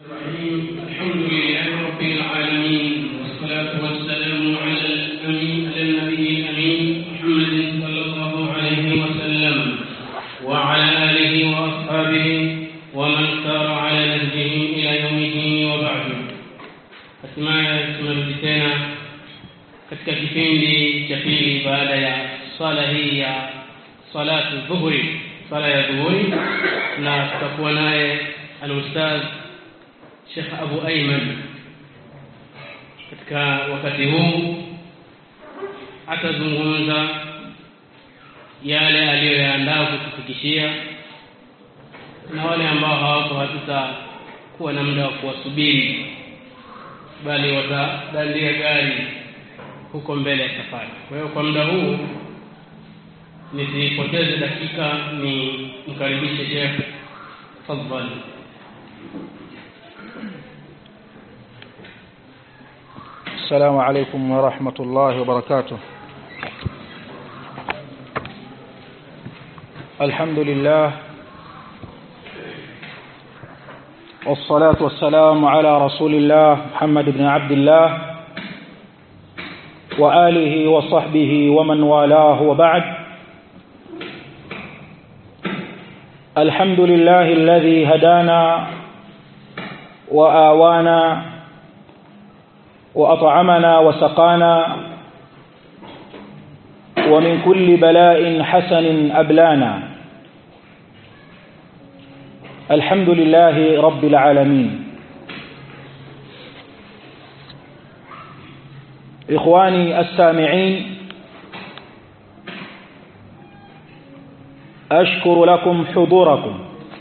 الرحيم الحمد لله رب العالمين والصلاة والسلام على الأمين على النبي الأمين محمد صلى الله عليه وسلم وعلى آله وأصحابه ومن سار على نهجه إلى يوم الدين وبعد hatimaye tunarudi tena katika kipindi cha pili baada ya swala hii ya salatu dhuhuri swala ya dhuhuri na tutakuwa naye alustadh Sheikh Abu Ayman katika wakati huu atazungumza yale aliyoyaandaa kutufikishia na wale ambao hawako hatutakuwa na muda wa kuwasubiri bali watadandia gari huko mbele ya safari kwa hiyo kwa muda huu nisipoteze dakika ni mkaribishe Sheikh tafadhali السلام عليكم ورحمة الله وبركاته الحمد لله والصلاة والسلام على رسول الله محمد بن عبد الله وآله وصحبه ومن والاه وبعد الحمد لله الذي هدانا وآوانا وأطعمنا وسقانا ومن كل بلاء حسن أبلانا الحمد لله رب العالمين إخواني السامعين أشكر لكم حضوركم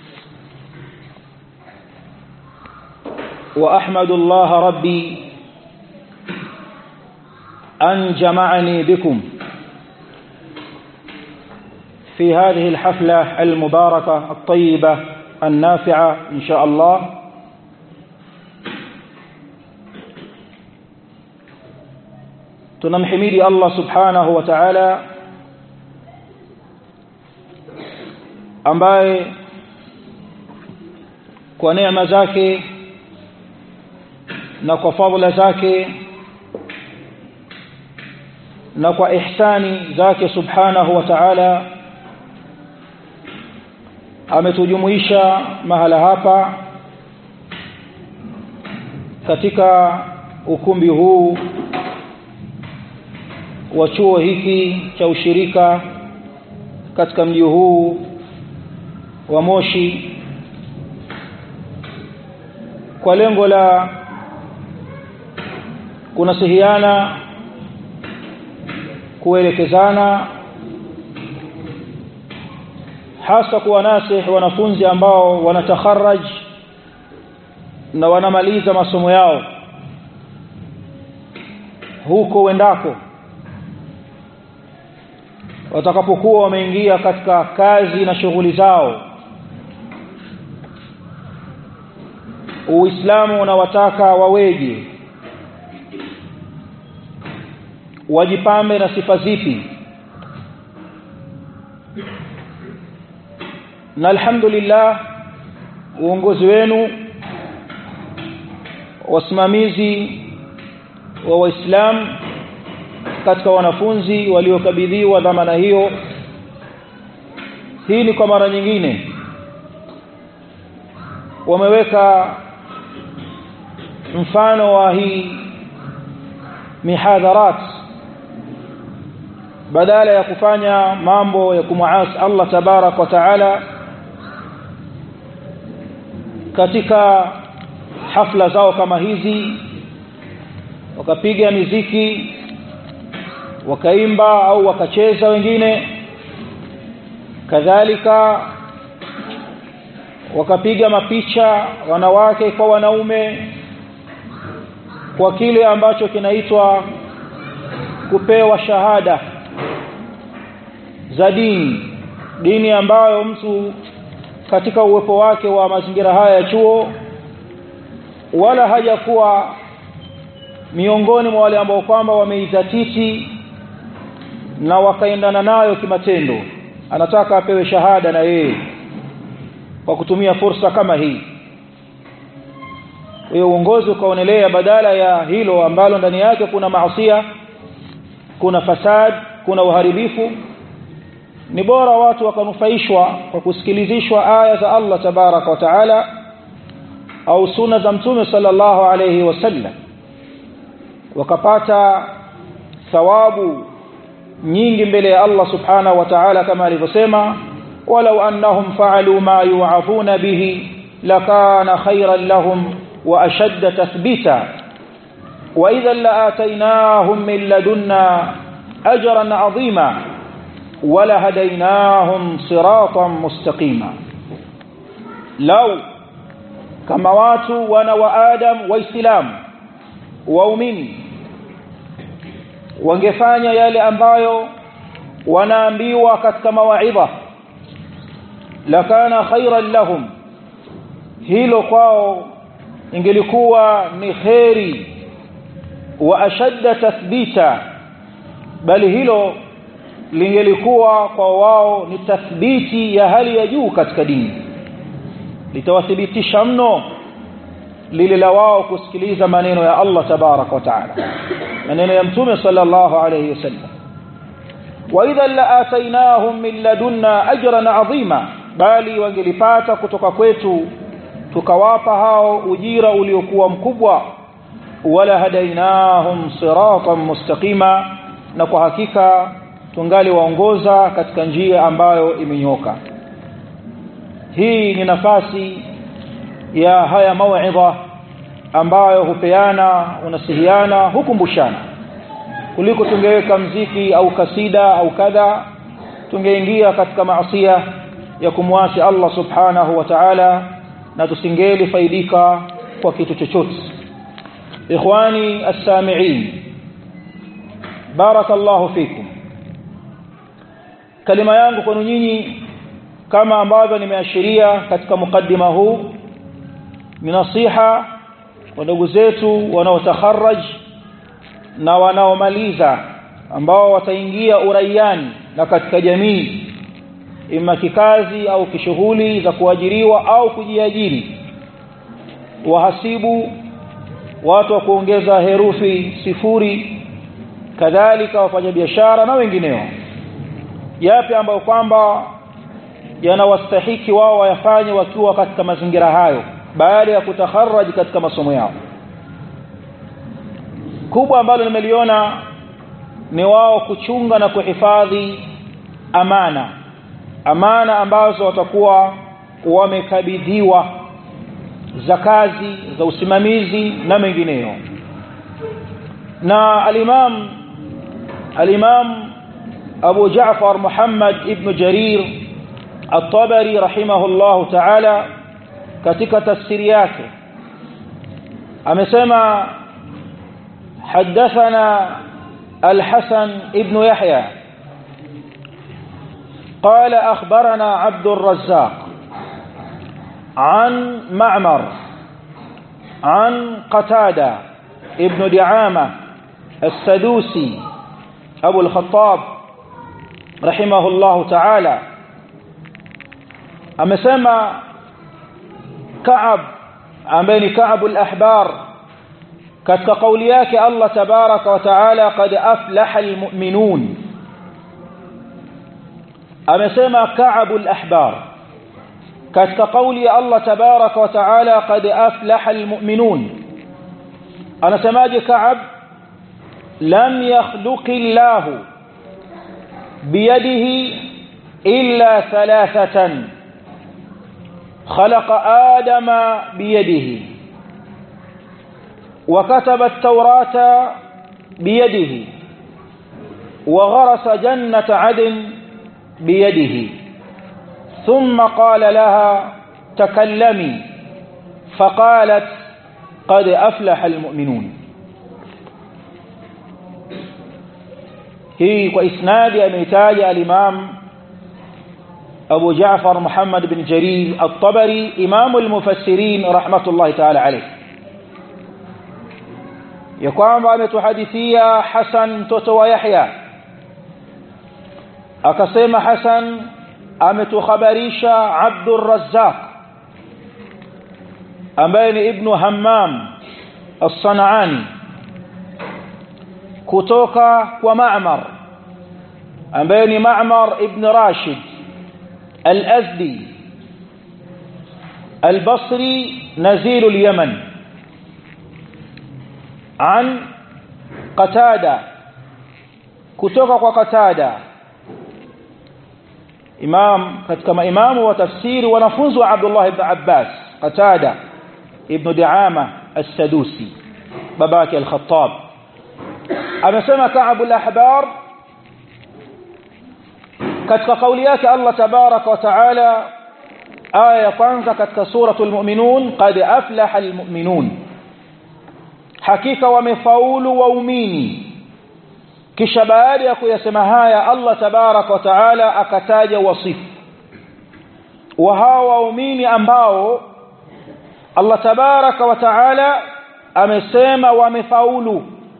وأحمد الله ربي أن جمعني بكم في هذه الحفلة المباركة الطيبة النافعة إن شاء الله tunamhimidi Allah subhanahu wa ta'ala ambaye kwa neema zake na kwa fadhila zake na kwa ihsani zake subhanahu wa ta'ala ametujumuisha mahala hapa katika ukumbi huu wa chuo hiki cha ushirika katika mji huu wa Moshi kwa lengo la kunasihiana kuelekezana hasa kuwanasihi wanafunzi ambao wanatakharaj na wanamaliza masomo yao huko wendako watakapokuwa wameingia katika kazi na shughuli zao Uislamu unawataka waweje wajipambe na sifa zipi na alhamdulillah uongozi wenu wasimamizi wa waislamu katika wanafunzi waliokabidhiwa dhamana hiyo hii ni kwa mara nyingine wameweka mfano wa hii mihadharat badala ya kufanya mambo ya kumuasi Allah tabarak wa taala katika hafla zao kama hizi wakapiga miziki wakaimba au wakacheza wengine kadhalika wakapiga mapicha wanawake kwa wanaume kwa kile ambacho kinaitwa kupewa shahada za dini dini ambayo mtu katika uwepo wake wa mazingira haya ya chuo wala hajakuwa miongoni mwa wale ambao kwamba wameizatiti na wakaendana nayo kimatendo anataka apewe shahada na yeye kwa kutumia fursa kama hii hiyo uongozi ukaonelea badala ya hilo ambalo ndani yake kuna maasiya kuna fasad kuna uharibifu ni bora watu wakanufaishwa kwa kusikilizishwa aya za Allah tabaraka wa taala au sunna za mtume sallallahu alayhi wasallam wakapata thawabu nyingi mbele ya Allah subhanahu wa ta'ala kama alivyosema walau annahum fa'alu ma yu'afuna bihi lakana khayran lahum wa ashadda tathbita wa idhan la'ataynahum min ladunna ajran 'azima wala hadaynahum siratan mustaqima law kama watu wana wa adam waislamu waumini wangefanya yale ambayo wanaambiwa katika mawaidha lakana khairan lahum hilo kwao ingelikuwa ni kheri wa ashadda tathbita bali hilo lingelikuwa kwa wao ni tathbiti ya hali ya juu katika dini litawathibitisha mno lile la wao kusikiliza maneno ya Allah tabarak wa taala maneno ya mtume sallallahu alayhi wasallam wa idha la'atainahum min ladunna ajran 'azima bali wangelipata kutoka kwetu tukawapa hao ujira uliokuwa mkubwa wala hadainahum siratan mustaqima na kwa hakika tungali waongoza katika njia ambayo imenyoka hii ni nafasi ya haya mauidha ambayo hupeana unasihiana hukumbushana kuliko tungeweka mziki au kasida au kadha tungeingia katika maasiya ya kumwasi Allah subhanahu wa ta'ala na tusingeli faidika kwa kitu chochote ikhwani as-sami'in barakallahu fikum kalima yangu kwenu nyinyi kama ambavyo nimeashiria katika mukaddima huu ni nasiha kwa ndugu zetu wanaotakharaj na wanaomaliza ambao wataingia uraiani na katika jamii ima kikazi au kishughuli za kuajiriwa au kujiajiri wahasibu watu wa kuongeza herufi sifuri kadhalika wafanyabiashara na wengineo yapi ambayo kwamba yanawastahiki wao wayafanye wakiwa katika mazingira hayo baada ya kutakharaji katika masomo yao kubwa ambalo nimeliona ni wao kuchunga na kuhifadhi amana amana ambazo watakuwa wamekabidhiwa za kazi za usimamizi na mengineyo na al-Imam al-Imam Abu Ja'far Muhammad ibn Jarir At-Tabari rahimahullahu ta'ala katika tafsiri yake amesema حدثنا الحسن ابن يحيى قال أخبرنا عبد الرزاق عن معمر عن قتادة ابن دعامة السدوسي أبو الخطاب رحمه الله تعالى أمسما كعب أمين كعب الأحبار katika kauli yake Allah tabaraka wa taala qad aflaha almu'minun amesema Ka'bul ahbar katika kauli ya Allah tabaraka wa taala qad aflaha almu'minun anasemaje Ka'ab lam yakhluqi Allah biyadihi illa thalathatan خلق آدم بيده وكتب التوراة بيده وغرس جنة عدن بيده ثم قال لها تكلمي فقالت قد أفلح المؤمنون هي وإسناد أميتاج الإمام أبو جعفر محمد بن جرير الطبري إمام المفسرين رحمة الله تعالى عليه ya kwamba ametuhadithia Hasan mtoto wa Yahya akasema Hasan ametukhabarisha Abdur Razzaq ambaye ni ibnu hammam as-sanani kutoka kwa ma'mar ambaye ni ma'mar ibn rashid al-azdi البصري نزيل اليمن عن قتادة kutoka kwa Qatada imam katika maimamu wa tafsiri wanafunzi wa Abdullah ibn Abbas Qatada ibn Diama as-Sadusi babake al-Khattab amesema Ka'b al-Ahbar katika kauli yake Allah tabaraka wa taala aya ya kwanza katika suratul mu'minun qad aflaha al-mu'minun hakika wamefaulu waumini kisha baada ya kuyasema haya Allah tabarak wa taala akataja wasifu wa hawa waumini ambao Allah tabarak wa taala amesema wamefaulu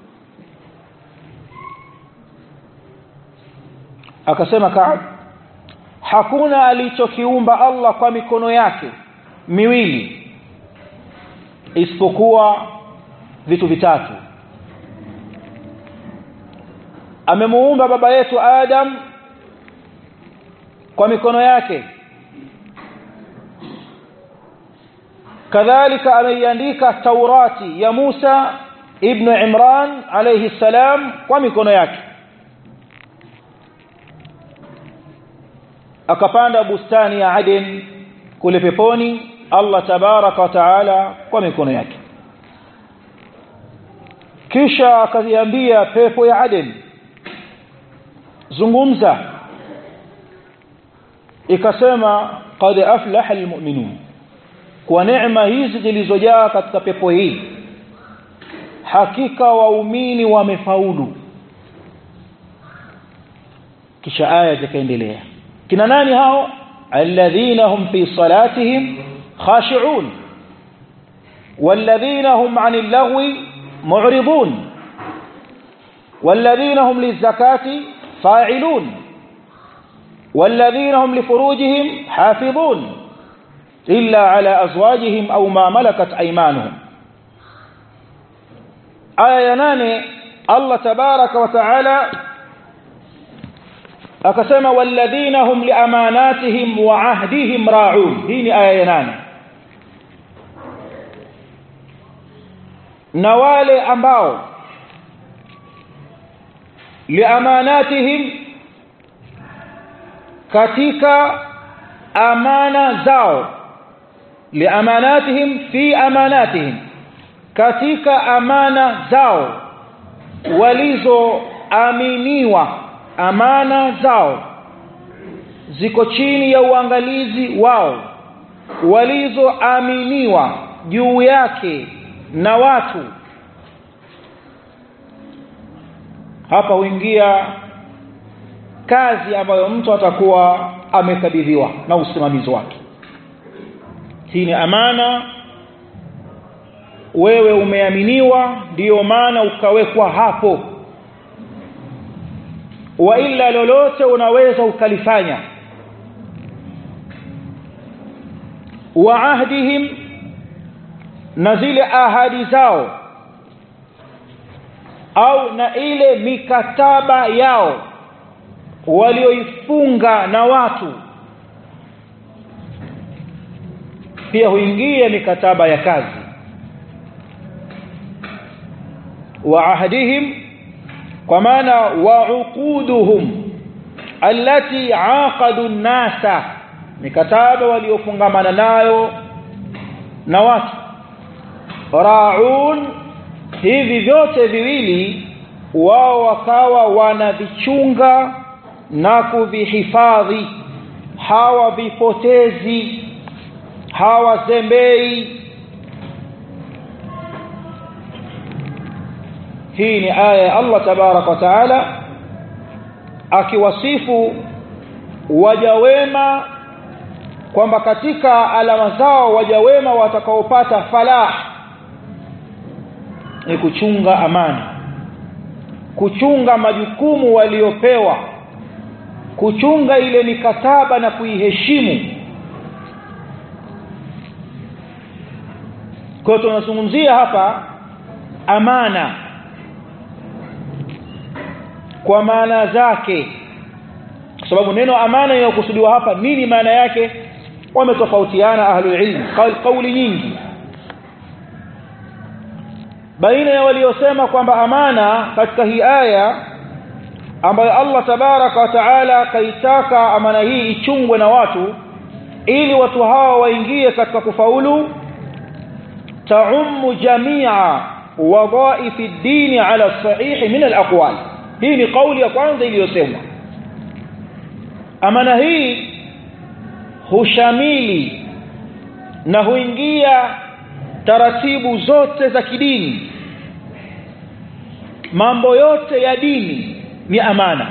akasema Ka'b hakuna alichokiumba Allah kwa mikono yake miwili isipokuwa vitu vitatu amemuumba baba yetu Adam kwa mikono yake kadhalika ameiandika Taurati ya Musa ibn Imran alayhi salam kwa mikono yake akapanda bustani ya Aden kule peponi Allah tabaraka wa taala kwa mikono yake kisha akaziambia pepo ya Aden zungumza ikasema qad aflaha almu'minun kwa neema hizi zilizojaa katika pepo hii hakika waumini wamefaulu kisha aya zikaendelea kina nani hao alladhina hum fi salatihim khashi'un والذين هم عن اللغو معرضون والذين هم للزكاة فاعلون والذين هم لفروجهم حافظون إلا على أزواجهم أو ما ملكت أيمانهم آية ناني الله تبارك وتعالى akasema walladhina hum liamanatihim wa ahdihim ra'un hii ni aya ya nane na wale ambao liamanatihim katika amana zao liamanatihim fi amanatihim katika amana zao walizoaminiwa amana zao ziko chini ya uangalizi wao walizoaminiwa juu yake na watu hapa huingia kazi ambayo mtu atakuwa amekabidhiwa na usimamizi wake hii ni amana wewe umeaminiwa ndiyo maana ukawekwa hapo wa ila lolote unaweza ukalifanya wa ahdihim na zile ahadi zao au na ile mikataba yao walioifunga na watu pia huingia mikataba ya kazi wa ahdihim kwa maana wauquduhum allati aqadu nasa mikataba waliofungamana nayo na watu raun hivi vyote viwili wao wakawa wanavichunga na kuvihifadhi hawavipotezi hawazembei hii ni aya ya Allah tabarak wa taala akiwasifu waja wema kwamba katika alama zao waja wema watakaopata falah ni kuchunga amani kuchunga majukumu waliopewa kuchunga ile mikataba na kuiheshimu kwa hiyo tunazungumzia hapa amana kwa maana zake kwa sababu neno amana inayokusudiwa hapa nini maana yake wametofautiana ahlul ilm kauli nyingi baina ya waliosema kwamba amana katika hii aya ambayo Allah tabaraka wa taala kaitaka amana hii ichungwe na watu ili watu hawa waingie katika kufaulu taummu jamia wadhaifi dini ala sahihi min alaqwal hii ni kauli ya kwanza iliyosemwa amana hii hushamili na huingia taratibu zote za kidini mambo yote ya dini ni amana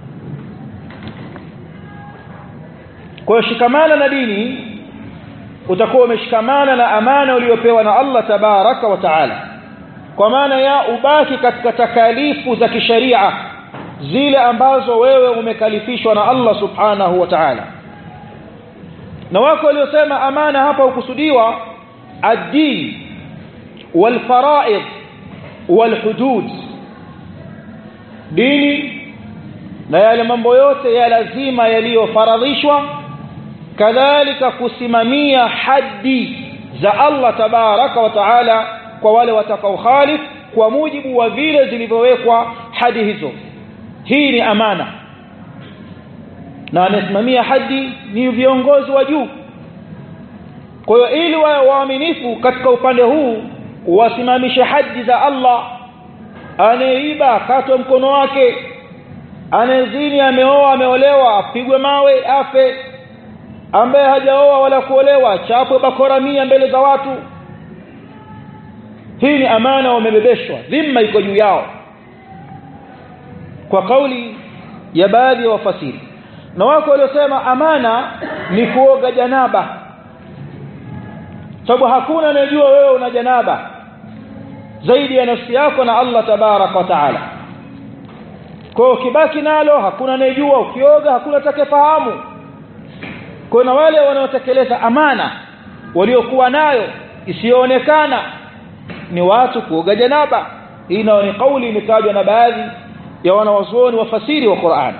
kwa hiyo shikamana na dini utakuwa umeshikamana na amana uliyopewa na Allah tabaraka wa taala kwa maana ya ubaki katika takalifu za kisharia zile ambazo wewe umekalifishwa na Allah subhanahu wa ta'ala na wako waliosema amana hapa ukusudiwa ad-din wal fara'id wal hudud dini na yale mambo yote ya lazima yaliyofaradhishwa kadhalika kusimamia haddi za Allah tabaraka wa taala kwa wale watakaokhalif kwa mujibu wa vile zilivyowekwa hadi hizo hii ni amana na anasimamia hadi ni viongozi wa juu kwa hiyo ili wawe waaminifu katika upande huu wasimamishe hadi za Allah anayeiba katwe mkono wake anayezini ameoa ameolewa apigwe mawe afe ambaye hajaoa wala kuolewa chapwe bakora mia mbele za watu hii ni amana wamebebeshwa dhima iko juu yao kwa kauli ya baadhi ya wafasiri na wako waliosema amana ni kuoga janaba sababu hakuna anayejua wewe una janaba zaidi ya nafsi yako na Allah tabaraka wa taala kwa hiyo ukibaki nalo hakuna anayejua ukioga hakuna atakayefahamu kwa na wale wanaotekeleza amana waliokuwa nayo isiyoonekana ni watu kuoga janaba hii nayo ni kauli imetajwa na baadhi ya wanawazuoni wafasiri wa Qur'an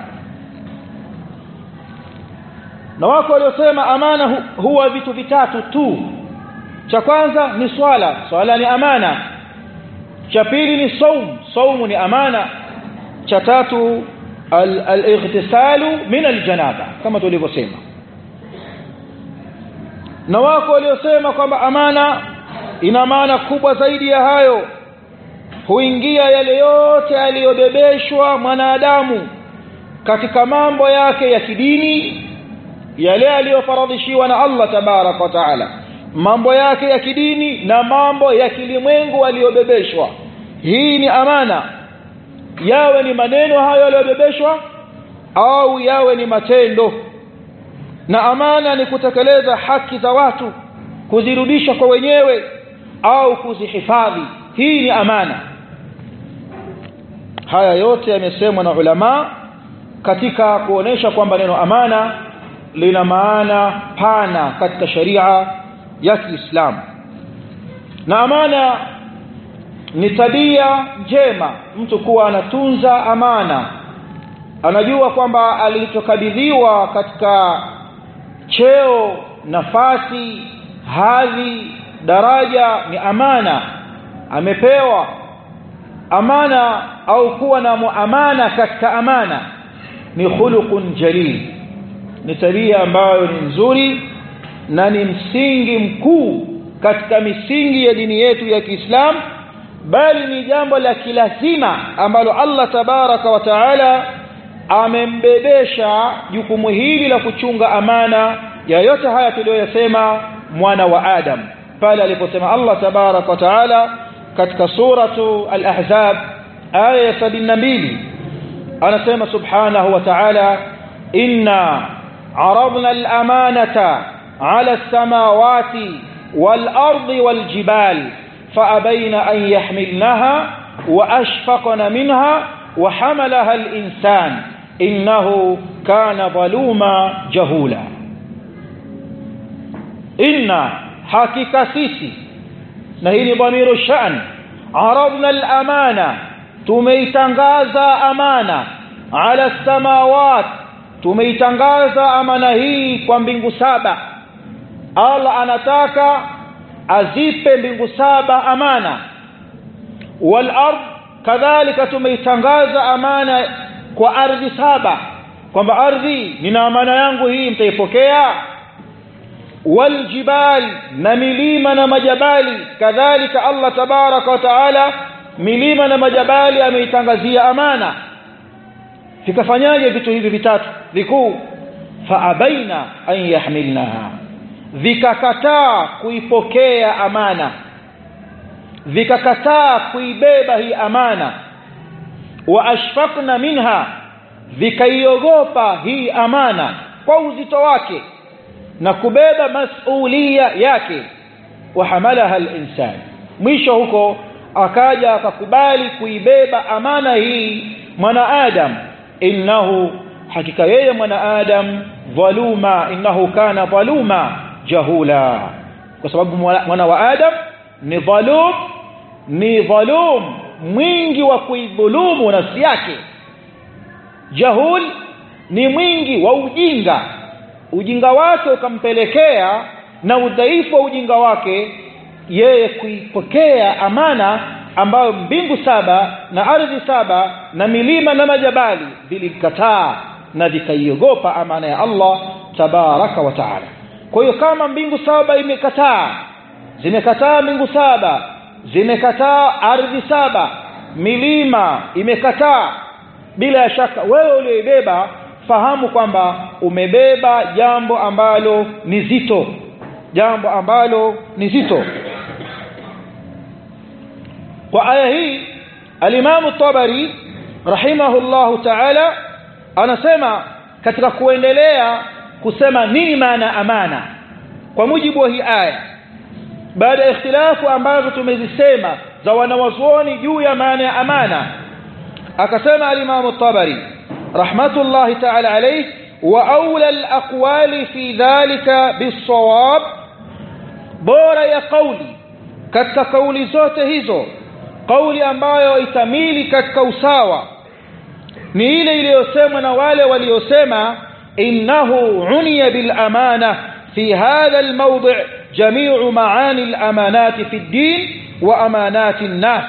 na wako waliosema amana hu, huwa vitu vitatu tu cha kwanza ni swala swala ni amana cha pili ni saum saumu ni amana cha tatu al-ightisalu min al-janaba kama tulivyosema na wako waliosema kwamba amana ina maana kubwa zaidi ya hayo huingia yale yote aliyobebeshwa mwanadamu katika mambo yake ya kidini yale aliyofaradhishiwa na Allah tabarak wa taala mambo yake ya kidini na mambo ya kilimwengu aliyobebeshwa hii ni amana yawe ni maneno hayo yaliyobebeshwa au yawe ni matendo na amana ni kutekeleza haki za watu kuzirudisha kwa wenyewe au kuzihifadhi hii ni amana haya yote yamesemwa na ulama katika kuonesha kwamba neno amana lina maana pana katika sharia ya Kiislamu na amana ni tabia njema mtu kuwa anatunza amana anajua kwamba alichokabidhiwa katika cheo nafasi hadhi daraja ni amana amepewa amana au kuwa na muamana katika amana ni khuluqun jalil ni tabia ambayo ni nzuri na ni msingi mkuu katika misingi ya dini yetu ya Kiislamu bali ni jambo la kilazima ambalo Allah tabaraka wa taala amembebesha jukumu hili la kuchunga amana ya yote haya tuliyoyasema mwana wa Adam pale aliposema Allah tabaraka wa taala katika suratu al-ahzab aya ya 72 anasema subhanahu wa ta'ala inna عرضنا الأمانة على السماوات والأرض والجبال فأبين أن يحملنها وأشفقن منها وحملها الإنسان إنه كان ظلوما جهولا إن حقيقة سيسي na hii ni dhamiru shan aradna al-amana tumeitangaza amana ala samawat tumeitangaza amana hii kwa mbingu saba Allah anataka azipe mbingu saba amana wal ard kadhalika tumeitangaza amana kwa ardhi saba kwamba ardhi nina amana yangu hii mtaipokea wal jibal na milima na majabali kadhalika Allah tabaraka wa taala milima na majabali ameitangazia amana vikafanyaje vitu hivi vitatu vikuu faabaina an yahmilnaha vikakataa kuipokea amana vikakataa kuibeba hii amana wa ashfaqna minha vikaiogopa hii amana kwa uzito wake na kubeba masulia yake wahamalaha al-insan mwisho huko akaja akakubali kuibeba amana hii mwanaadam innahu hakika yeye mwanaadam dhaluma innahu kana dhaluma jahula kwa sababu mwana wa adam ni dhalum ni dhalum mwingi wa kuidhulumu nafsi yake jahul ni mwingi wa ujinga ujinga wake ukampelekea na udhaifu wa ujinga wake yeye kuipokea amana ambayo mbingu saba na ardhi saba na milima na majabali vilikataa na vikaiogopa amana ya Allah tabaraka wa taala kwa hiyo kama mbingu saba imekataa zimekataa mbingu saba zimekataa ardhi saba milima imekataa bila ya shaka wewe ulioibeba fahamu kwamba umebeba jambo ambalo ni zito jambo ambalo ni zito kwa aya hii alimamu tabari rahimahullahu ta'ala anasema katika kuendelea kusema nini maana amana kwa mujibu wa hii aya baada ya ikhtilafu ambazo tumezisema za wanawazuoni juu ya maana ya amana akasema alimamu tabari rahmatullahi ta'ala alayhi wa aula alaqwali fi dhalika bisawab bora ya kauli katika kauli zote hizo kauli ambayo itamili katika usawa ni ile iliyosemwa na wale waliosema innahu uniya bil amana fi hadha al mawdi' jami'u maani al amanati fi ad-din wa amanati an-nas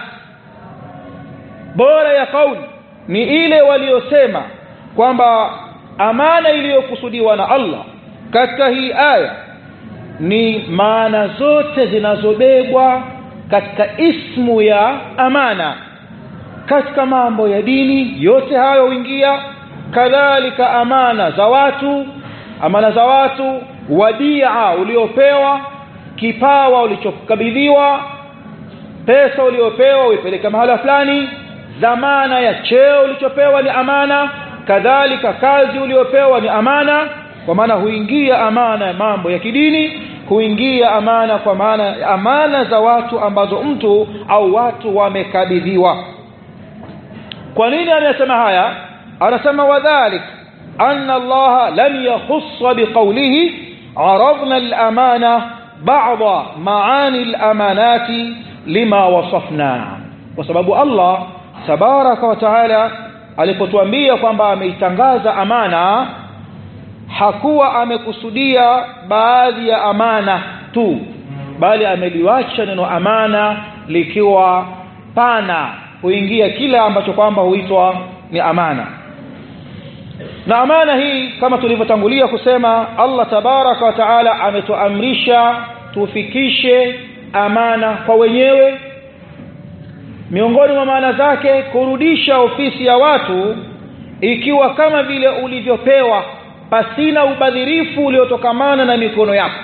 bora ya kauli ni ile waliosema kwamba amana iliyokusudiwa na Allah katika hii aya ni maana zote zinazobebwa katika ismu ya amana katika mambo ya dini yote hayo huingia kadhalika amana za watu amana za watu wadia uliopewa kipawa ulichokabidhiwa pesa uliopewa uipeleke mahala fulani dhamana ya cheo ulichopewa ni amana kadhalika kazi uliopewa ni amana kwa maana huingia amana ya mambo ya kidini huingia amana kwa maana amana za watu ambazo mtu au watu wamekabidhiwa kwa nini anasema haya anasema wadhalik anna Allah lam yakhussa biqawlihi عرضنا الأمانة بعض معاني الأمانات لما وصفنا وسبب الله تبارك وتعالى alipotuambia kwamba ameitangaza amana hakuwa amekusudia baadhi ya amana tu bali ameliwacha neno amana likiwa pana huingia kila ambacho kwamba huitwa ni amana na amana hii kama tulivyotangulia kusema Allah tabaraka wa taala ametuamrisha tufikishe amana kwa wenyewe miongoni mwa maana zake kurudisha ofisi ya watu ikiwa kama vile ulivyopewa pasina ubadhirifu uliotokamana na mikono yako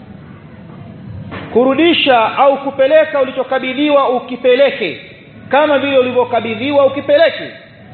kurudisha au kupeleka ulichokabidhiwa ukipeleke kama vile ulivyokabidhiwa ukipeleke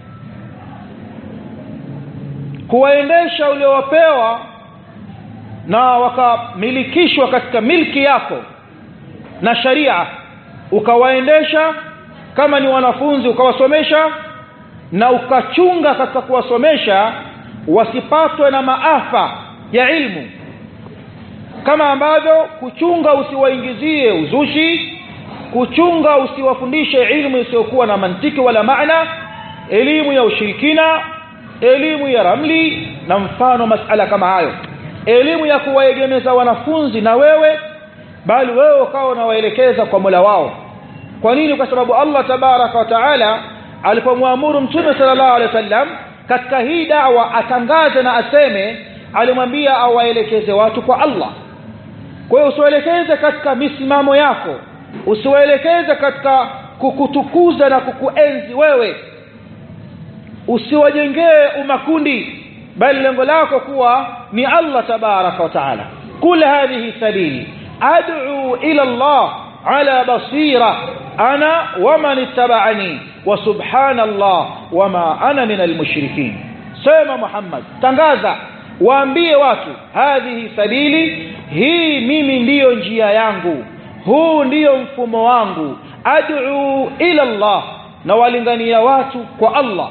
kuwaendesha uliowapewa na wakamilikishwa katika milki yako na sharia ukawaendesha kama ni wanafunzi ukawasomesha na ukachunga katika kuwasomesha wasipatwe na maafa ya ilmu kama ambavyo kuchunga usiwaingizie uzushi kuchunga usiwafundishe ilmu isiyokuwa na mantiki wala maana elimu ya ushirikina elimu ya ramli na mfano masala kama hayo elimu ya kuwaegemeza wanafunzi na wewe bali wewe ukawa unawaelekeza kwa Mola wao kwa nini kwa sababu Allah tabaraka wa taala alipomwamuru mtume sallallahu alaihi wasallam katika hii dawa atangaze na aseme alimwambia awaelekeze watu kwa Allah kwa hiyo usiwaelekeze katika misimamo yako usiwaelekeze katika kukutukuza na kukuenzi wewe usiwajengee umakundi bali lengo lako kuwa ni Allah tabaraka wa taala kul hadhihi sabili ad'u ila Allah ala basira ana waman ittaba'ani wa subhanallah wama ana min almushrikin sema Muhammad tangaza waambie watu hadhihi sabili hii mimi ndiyo njia yangu huu ndiyo mfumo wangu ad'u ila Allah na walingania watu kwa Allah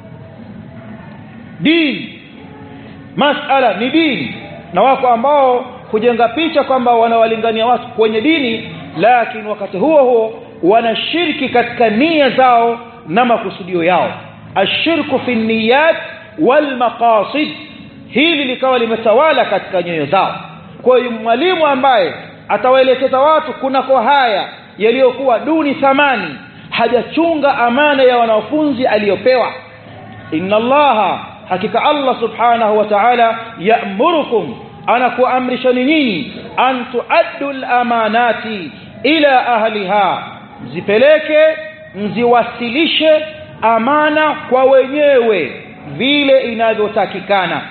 dini masala ni dini na wako ambao kujenga picha kwamba wanawalingania watu kwenye dini lakini wakati huo huo wanashiriki katika nia zao na makusudio yao ashirku fi niyat wal maqasid hili likawa limetawala katika nyoyo zao kwa hiyo mwalimu ambaye atawaelekeza watu kunako haya yaliyokuwa duni thamani hajachunga amana ya wanafunzi aliyopewa inna allaha hakika allah subhanahu wa ta'ala ya'murukum anakuamrishani nyinyi an tuaddu al-amanati ila ahliha zipeleke mziwasilishe amana kwa wenyewe vile inavyotakikana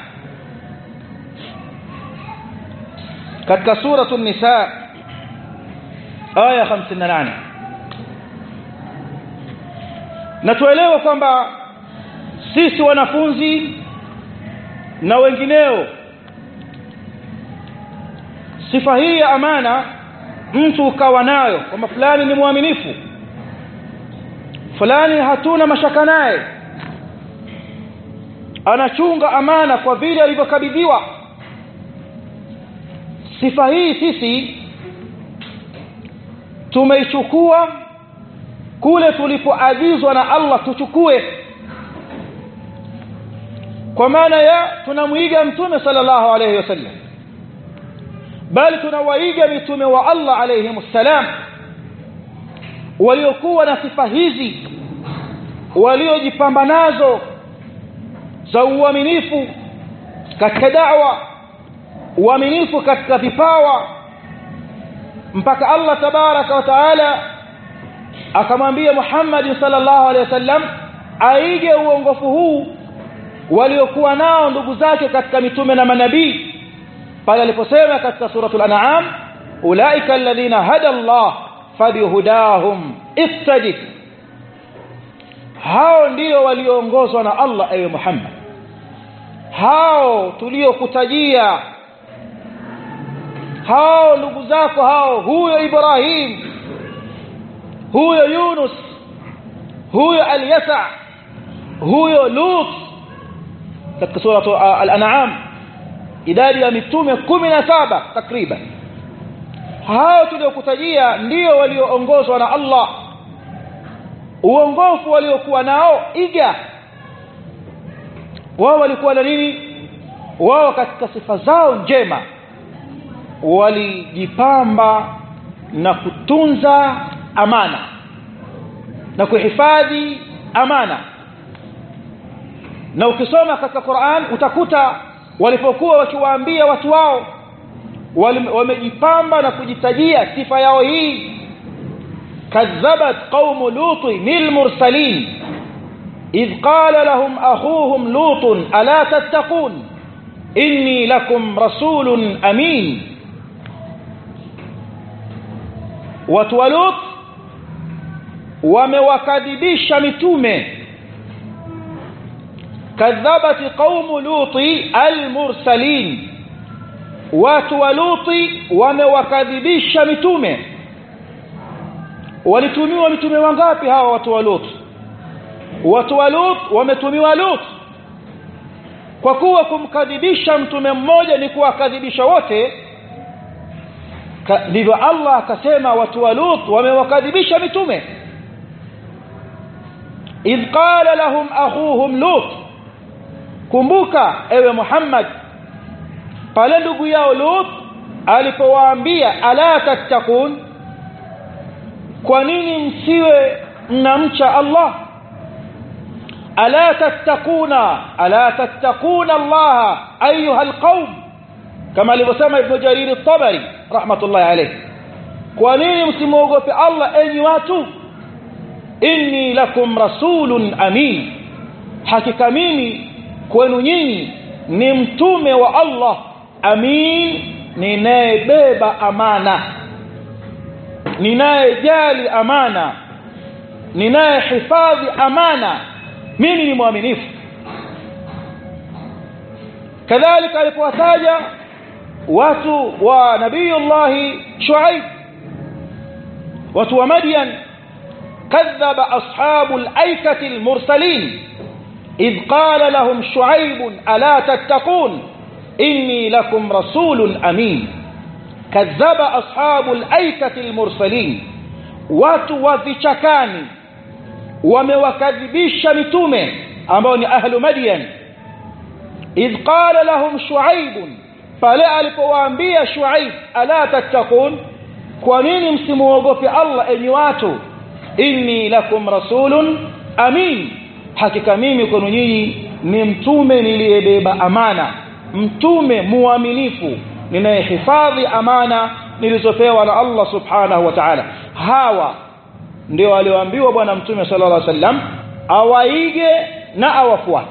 katika suratu nisa aya 58 na tuelewe kwamba sisi wanafunzi na wengineo sifa hii ya amana mtu ukawa nayo kwamba fulani ni mwaminifu fulani hatuna mashaka naye anachunga amana kwa vile alivyokabidhiwa sifa hii sisi tumeichukua kule tulipoagizwa na Allah tuchukue kwa maana ya tunamwiga mtume sallallahu alayhi wasallam bali tunawaiga mitume wa Allah alayhi salam waliokuwa na sifa hizi waliojipamba nazo za uaminifu katika da'wa uaminifu katika vipawa mpaka Allah tabaraka wa taala akamwambia Muhammad sallallahu alaihi wasallam aige uongofu huu waliokuwa nao ndugu zake katika mitume na manabii pale aliposema katika suratul an'am ulaika alladhina hada Allah fabihudahum ittadi hao ndio walioongozwa na Allah ewe Muhammad hao tuliokutajia hao ndugu zako hao huyo Ibrahim huyo Yunus huyo Al-Yasa huyo Lut katika sura Al-An'am idadi ya mitume kumi na saba takriban hao tuliokutajia ndio walioongozwa na Allah uongofu waliokuwa nao iga wao walikuwa na nini wao katika sifa zao njema walijipamba na kutunza amana na kuhifadhi amana na ukisoma katika Qur'an utakuta walipokuwa wakiwaambia watu wao wamejipamba na kujitajia sifa yao hii kadhabat qaumu lut lil mursalin idh qala lahum akhuhum lut ala tattaqun inni lakum rasulun amin watu wa lut wamewakadhibisha mitume kadhabati qaumu luti almursalin watu wa luti wamewakadhibisha mitume walitumiwa mitume wangapi hawa watu wa lut watu wa lut wametumiwa lut kwa kuwa kumkadhibisha mtume mmoja ni kuwakadhibisha wote ndivyo Allah akasema watu wa Lut wamewakadhibisha mitume idh qala lahum akhuhum Lut kumbuka ewe Muhammad pale ndugu yao Lut alipowaambia ala tattakun kwa nini msiwe mnamcha Allah ala tattakuna ala tattakuna Allah ayuha alqaum kama alivyosema ibn Jarir at-Tabari rahmatullahi alayh kwa nini msimwogope Allah enyi watu inni lakum rasulun amin hakika mimi kwenu nyinyi ni mtume wa Allah amin ninayebeba amana ninayejali amana ninayehifadhi amana mimi ni mwaminifu kadhalika alipowataja watu wa nabiyullahi shuaib watu wa madyan كذب أصحاب الأيكة المرسلين إذ قال لهم شعيب ألا تتقون إني لكم رسول أمين كذب أصحاب الأيكة المرسلين watu wa vichakani wamewakadhibisha mitume ambao ni ahlu madyan idh qala lahum shuaib pale alipowaambia shuaib ala tattaqun kwa nini msimuogope Allah enyi watu inni lakum rasulun amin hakika mimi kwenu nyinyi ni mtume niliyebeba amana mtume muaminifu ninayehifadhi amana nilizopewa na Allah subhanahu wa ta'ala hawa ndio walioambiwa bwana mtume sallallahu alaihi wasallam awaige na awafuate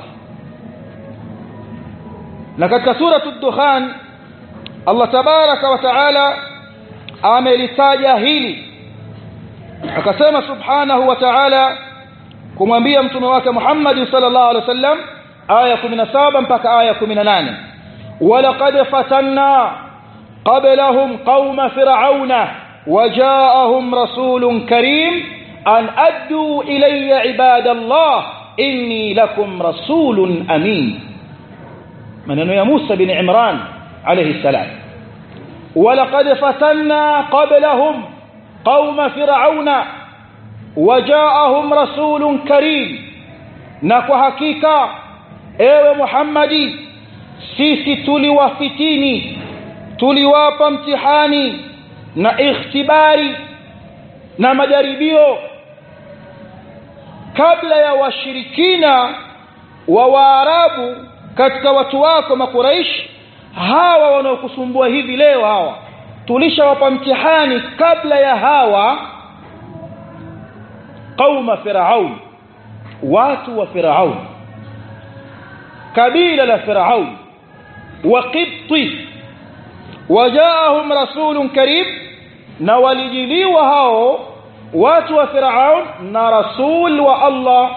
na katika sura ad-dukhan Allah tabaraka wa taala amelitaja hili akasema subhanahu wa ta'ala kumwambia mtume wake Muhammad sallallahu alaihi wasallam aya 17 mpaka aya 18 walaqad fatanna qablahum qauma fir'auna وجاءهم رسول كريم أن أدوا إلي عباد الله إني لكم رسول أمين من يا موسى بن عمران عليه السلام ولقد فتنا قبلهم قوم فرعون وجاءهم رسول كريم نكو حقيقة ewe Muhammadi sisi tuliwafitini tuliwapa mtihani na ikhtibari na majaribio kabla ya washirikina wa Waarabu katika watu wako makuraish hawa wanaokusumbua hivi leo hawa tulishawapa mtihani kabla ya hawa qauma firaun watu wa firaun kabila la firaun wa qibti wajaahum rasulun karim na walijiliwa hao watu wa Firaun na rasul wa Allah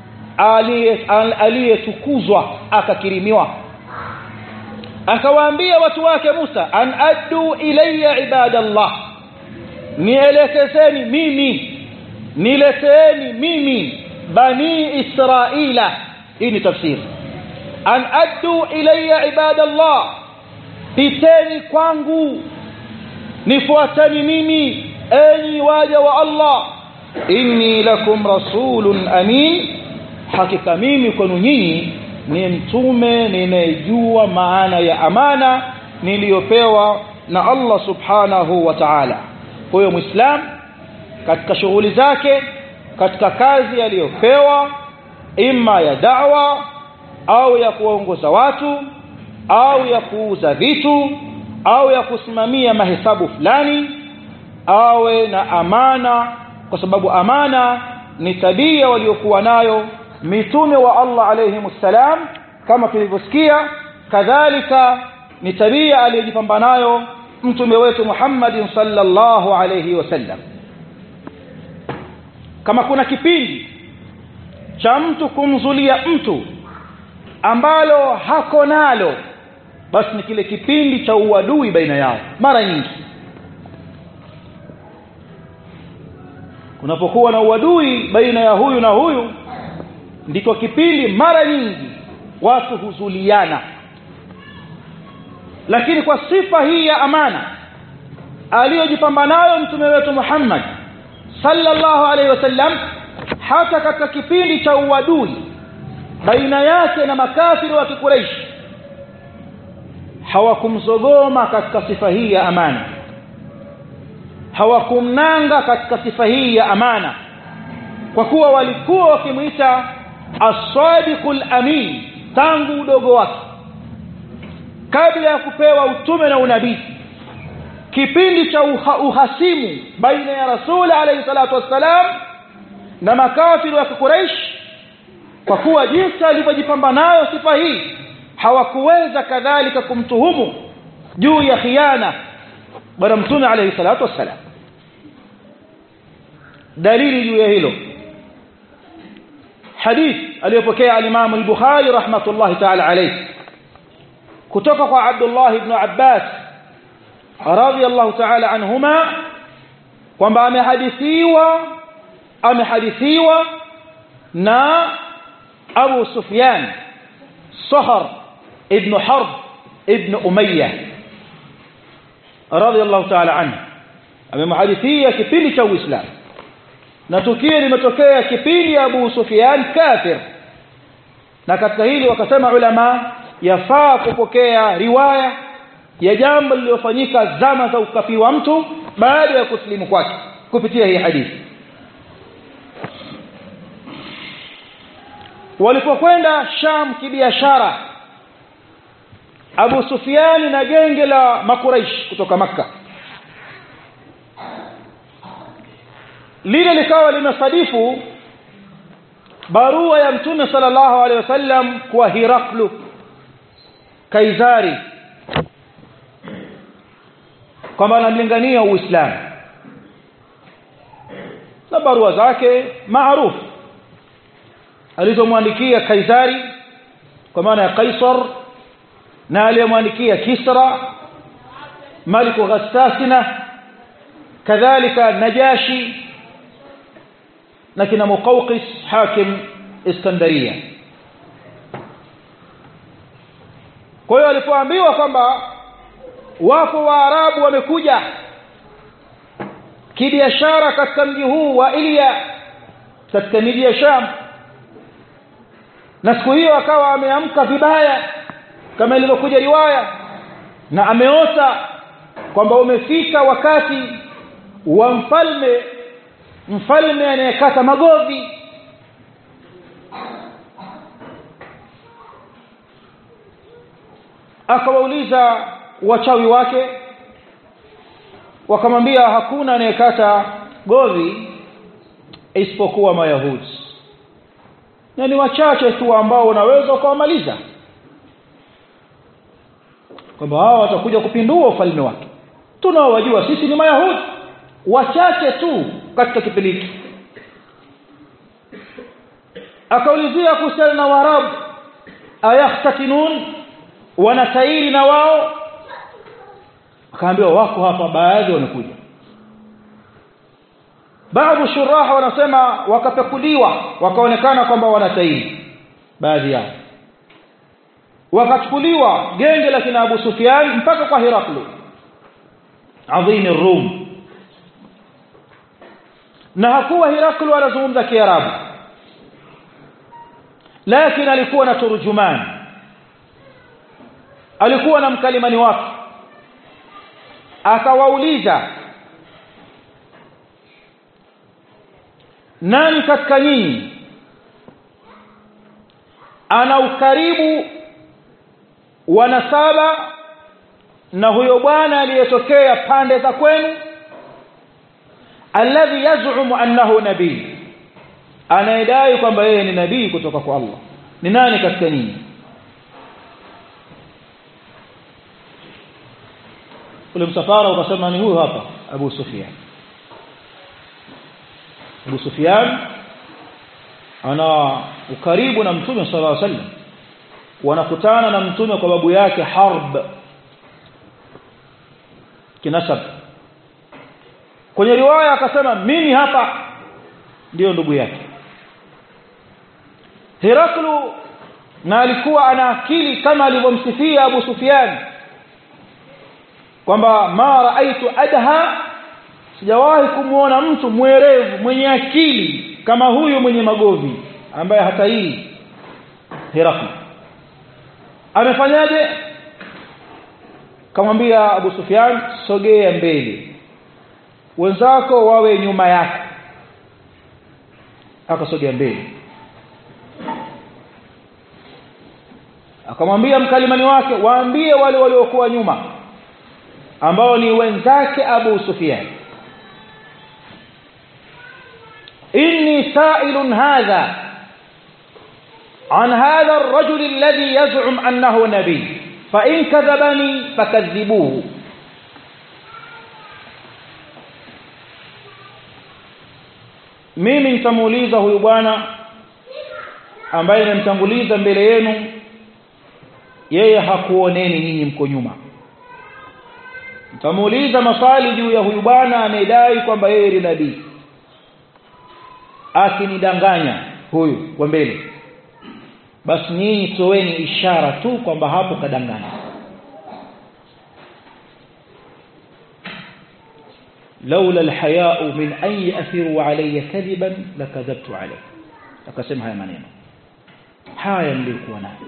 aliyetukuzwa akakirimiwa akawaambia watu wake Musa an addu ilayya ibadallah nielekezeni mimi nileteeni mimi bani israila hii ni tafsiri an addu ilayya ibadallah piteni kwangu nifuateni mimi enyi waja wa Allah inni lakum rasulun amin hakika mimi kwenu nyinyi ni mtume ninayejua maana ya amana niliyopewa na Allah subhanahu wa ta'ala kwa hiyo muislam katika shughuli zake katika kazi aliyopewa imma ya da'wa au ya kuongoza watu au ya kuuza vitu au ya kusimamia mahesabu fulani awe na amana kwa sababu amana ni tabia waliokuwa nayo mitume wa Allah alayhimussalam kama tulivyosikia kadhalika ni tabia aliyojipamba nayo mtume wetu Muhammad sallallahu alayhi wasallam kama kuna kipindi cha mtu kumzulia mtu ambalo hako nalo basi ni kile kipindi cha uadui baina yao mara nyingi kunapokuwa na uadui baina ya huyu na huyu ndiko kipindi mara nyingi watu huzuliana lakini kwa sifa hii ya amana aliyojipamba nayo mtume wetu Muhammad sallallahu alaihi wasallam hata katika kipindi cha uadui baina yake na makafiri wa Quraysh hawakumzogoma katika sifa hii ya amana hawakumnanga katika sifa hii ya amana kwa kuwa walikuwa wakimwita as-sadiqul amin tangu udogo wake kabla ya kupewa utume na unabii kipindi cha uha, uhasimu baina ya rasul alayhi salatu wassalam na makafiri wa Quraysh kwa kuwa jinsi alivyojipamba nayo sifa hii hawakuweza kadhalika kumtuhumu juu ya khiana bwana mtume alayhi salatu wassalam dalili juu ya hilo hadith aliyopokea al-Imam al-Bukhari rahmatullahi ta'ala alayhi kutoka kwa Abdullah ibn Abbas radiyallahu ta'ala anhuma kwamba amehadithiwa amehadithiwa na Abu Sufyan Sahar ibn Harb ibn Umayyah radiyallahu ta'ala anhu amemhadithia kipindi cha Uislamu na tukio limetokea kipindi Abu Sufyan kafir na katika hili wakasema ulama yafaa kupokea riwaya ya jambo lililofanyika zama za ukafiri wa mtu baada ya kusilimu kwake kupitia hii hadithi walipokwenda Sham kibiashara Abu Sufyan na genge la Makuraish kutoka Makka lile likawa limesadifu barua ya mtume sallallahu alaihi wasallam kwa Hiraklu Kaisari kwamba anamlingania Uislamu na barua zake maarufu alizomwandikia Kaisari kwa maana ya Kaisar na aliyemwandikia Kisra Maliku Ghassasina kadhalika Najashi na kina Muqawqis hakim Iskandaria kwa hiyo alipoambiwa kwamba wapo waarabu wamekuja kibiashara katika mji huu wa Ilya katika miji ya Sham na siku hiyo akawa ameamka vibaya kama ilivyokuja riwaya na ameota kwamba umefika wakati wa mfalme mfalme anayekata magovi akawauliza wachawi wake wakamwambia hakuna anayekata govi isipokuwa mayahudi na ni wachache tu ambao unaweza ukawamaliza kwamba hao watakuja kupindua ufalme wake tunaowajua sisi ni mayahudi wachache tu katika kipindi hiki akaulizia kuhusiana na waarabu ayahtakinun wanatairi na wao akaambiwa wako hapa baadhi wamekuja baadhi shuraha wanasema wakapekuliwa wakaonekana kwamba wanatairi baadhi yao wakachukuliwa genge la kina Abu Sufyan mpaka kwa Heraklu adhim Rum na hakuwa Heraklu anazungumza Kiarabu lakini alikuwa na turjuman alikuwa na mkalimani wake akawauliza nani katika nyinyi ana ukaribu wa nasaba na huyo bwana aliyetokea pande za kwenu alladhi yaz'umu annahu nabii anayedai kwamba yeye ni nabii kutoka kwa Allah ni nani katika nyinyi ule msafara ukasema ni huyu hapa Abu Sufyan Abu Sufyan ana ukaribu na Mtume sallallahu alaihi wasallam wanakutana na Mtume kwa babu yake Harb kinasab kwenye riwaya akasema mimi hapa ndiyo ndugu yake Heraklu na alikuwa ana akili kama alivyomsifia Abu Sufyan kwamba ma raaitu adha sijawahi kumwona mtu mwerevu mwenye akili kama huyu mwenye magovi ambaye hata hii Herakli amefanyaje kamwambia Abu Sufyan sogea mbele wenzako wawe nyuma yako akasogea mbele akamwambia mkalimani wake waambie wale waliokuwa nyuma ambao ni wenzake Abu Sufyan inni sa'ilun hadha عن هذا الرجل الذي يزعم أنه نبي فإن كذبني فكذبوه mimi nitamuuliza huyu bwana ambaye nimemtanguliza mbele yenu yeye hakuoneni nyinyi mko nyuma nitamuuliza maswali juu ya huyu bwana anayedai kwamba yeye ni nabii akinidanganya huyu wa mbele basi nyinyi toweni ishara tu kwamba hapo kadanganya laula alhaya'u min an yathiru alayya kadiban lakadhabtu alayhi akasema haya maneno haya nilikuwa nayo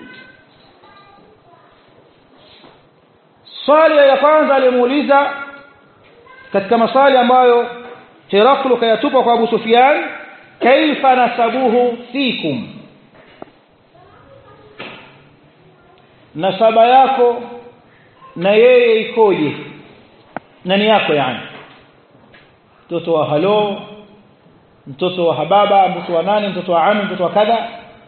swali ya kwanza alimuuliza katika maswali ambayo Heraklu kayatupa kwa Abu Sufyan kaifa nasabuhu fikum nasaba yako na yeye ikoje nani yako yani mtoto wa halo mtoto wa hababa mtoto wa nani mtoto wa ami mtoto wa kadha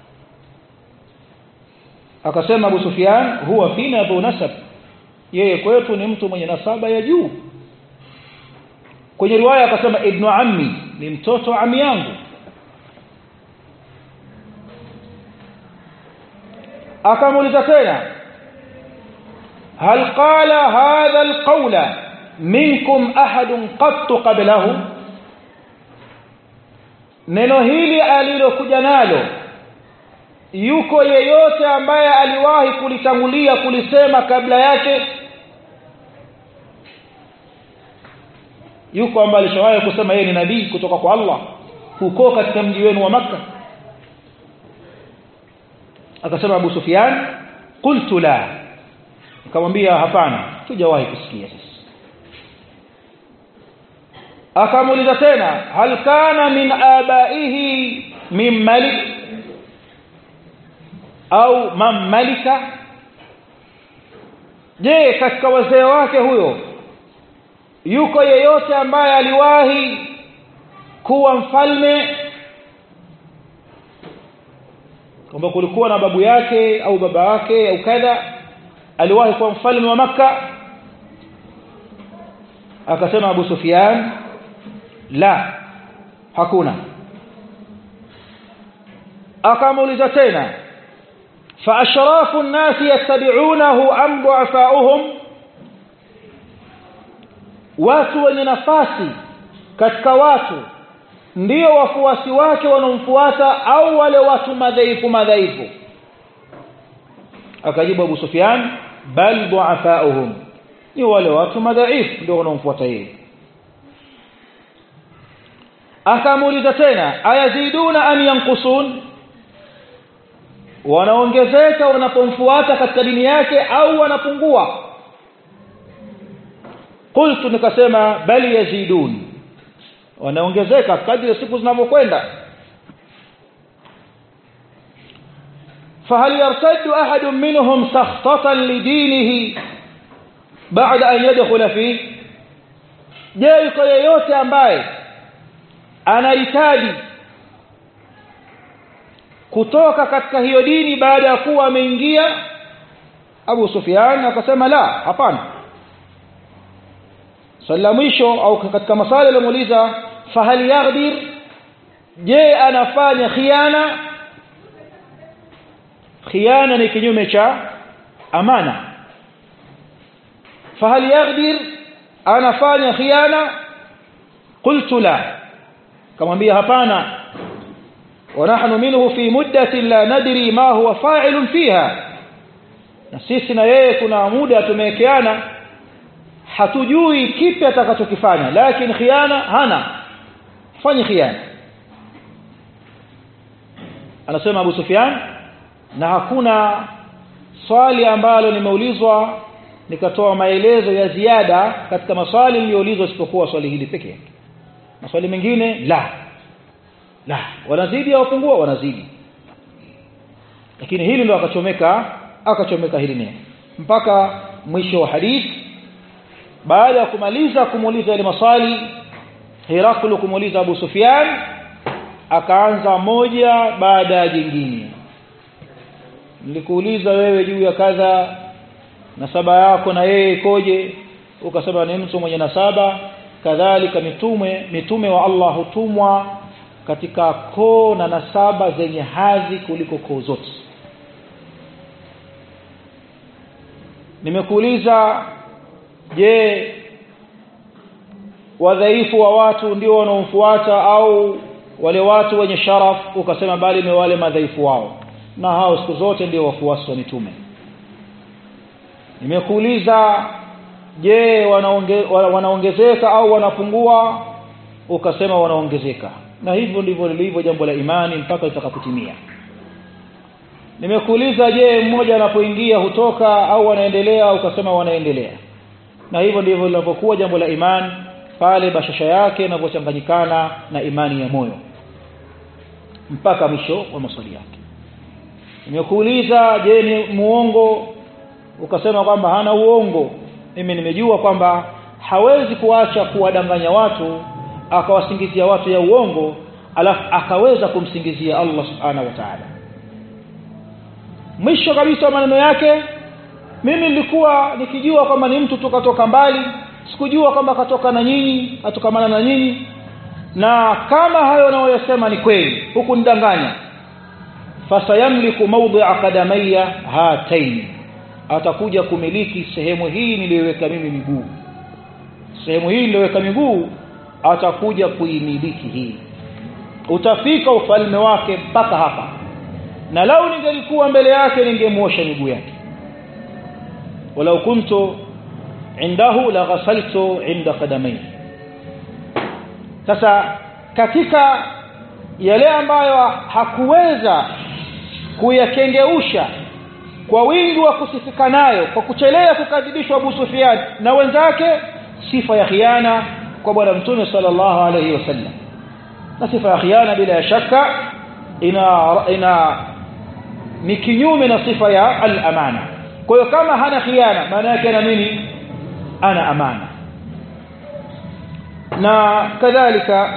akasema Abu Sufyan huwa fina abu nasab yeye kwetu ni mtu mwenye nasaba ya juu kwenye riwaya akasema ibnu ammi ni mtoto wa ami yangu akamuuliza tena hal qala hadha alqawla minkum ahadun qattu qablahu neno hili alilokuja nalo yuko yeyote ambaye aliwahi kulitangulia kulisema kabla yake yuko ambaye alishawahi kusema yeye ni nabii kutoka kwa Allah huko katika mji wenu wa maka akasema Abu Sufyan qultu la akamwambia hapana tujawahi kusikia sisi akamuuliza tena hal kana min abaihi min malik au man malika je katika wazee wake huyo yuko yeyote ambaye aliwahi kuwa mfalme kwamba kulikuwa na babu yake au baba yake au kadha aliwahi kuwa mfalme wa maka akasema Abu Sufyan la hakuna akamuuliza tena فاشراف الناس يتبعونه ام ضعفاؤهم watu wenye nafasi katika watu ndio wafuasi wake wanaomfuata au wale watu madhaifu madhaifu akajibu Abu Sufyan bal du'afa'uhum ni wale watu madhaifu ndio wanaomfuata yeye akamuuliza tena ayaziduna am yanqusun wanaongezeka wanapomfuata katika dini yake au wanapungua qultu nikasema bali yazidun wanaongezeka kadri siku zinavyokwenda فهل يرتد أحد منهم سخطة لدينه بعد أن يدخل فيه je yuko yeyote ambaye anahitaji kutoka katika hiyo dini baada ya kuwa ameingia Abu Sufyan akasema la hapana swali la mwisho au katika maswali aliyomuuliza fahal yaghdir je anafanya khiana khiana ni kinyume cha amana fahal yaghdir anafanya khiana qultu la kamwambia hapana ونحن منه في مدة لا ندري ما هو فاعل فيها na sisi na yeye kuna muda tumewekeana hatujui kipi atakachokifanya lakini khiana hana fanye khiana anasema Abu Sufyan na hakuna swali ambalo nimeulizwa nikatoa maelezo ya ziada katika maswali niliyoulizwa isipokuwa swali hili pekee yake maswali mengine la la wanazidi au wapungua wanazidi lakini hili ndo akachomeka akachomeka hili neno mpaka mwisho wa hadithi baada ya kumaliza kumuuliza yale maswali Heraklu kumuuliza Abu Sufyan akaanza moja baada ya jingine nilikuuliza wewe juu ya kadha nasaba yako na yeye ikoje ukasema ni mtu mwenye nasaba kadhalika mitume mitume wa Allah hutumwa katika koo na nasaba zenye hadhi kuliko koo zote nimekuuliza je wadhaifu wa watu ndio wanaomfuata au wale watu wenye sharaf ukasema bali ni wale madhaifu wao na hao siku zote ndio wafuasi wa mitume nimekuuliza je wanaonge, wanaongezeka au wanapungua ukasema wanaongezeka na hivyo ndivyo lilivyo jambo la imani mpaka litakapotimia nimekuuliza je mmoja anapoingia hutoka au wanaendelea ukasema wanaendelea na hivyo ndivyo linapokuwa jambo la imani pale bashasha yake inapochanganyikana na imani ya moyo mpaka mwisho wa maswali yake nimekuuliza je ni muongo ukasema kwamba hana uongo mimi nimejua kwamba hawezi kuacha kuwadanganya watu akawasingizia watu ya uongo alafu akaweza kumsingizia Allah subhanahu wa ta'ala mwisho kabisa maneno yake mimi nilikuwa nikijua kwamba ni mtu tukatoka mbali sikujua kwamba katoka na nyinyi atokamana na nyinyi na kama hayo nayoyasema ni kweli huku nidanganya fasayamliku mawdi'a qadamayya hatain atakuja kumiliki sehemu hii niliyoweka mimi miguu sehemu hii niliyoweka miguu atakuja kuimiliki hii utafika ufalme wake mpaka hapa na lau ningelikuwa mbele yake ningemwosha miguu yake walau kuntu indahu la ghasaltu inda qadamai sasa katika yale ambayo hakuweza kuyakengeusha kwa wingi wa kusifika nayo kwa kuchelea kukadhibishwa Abu Sufyan na wenzake sifa ya khiana kwa bwana mtume sallallahu alayhi wasallam na sifa ya khiana bila shaka ina ina ni kinyume na sifa ya al-amana kwa hiyo kama hana khiana maana yake ana nini ana amana na kadhalika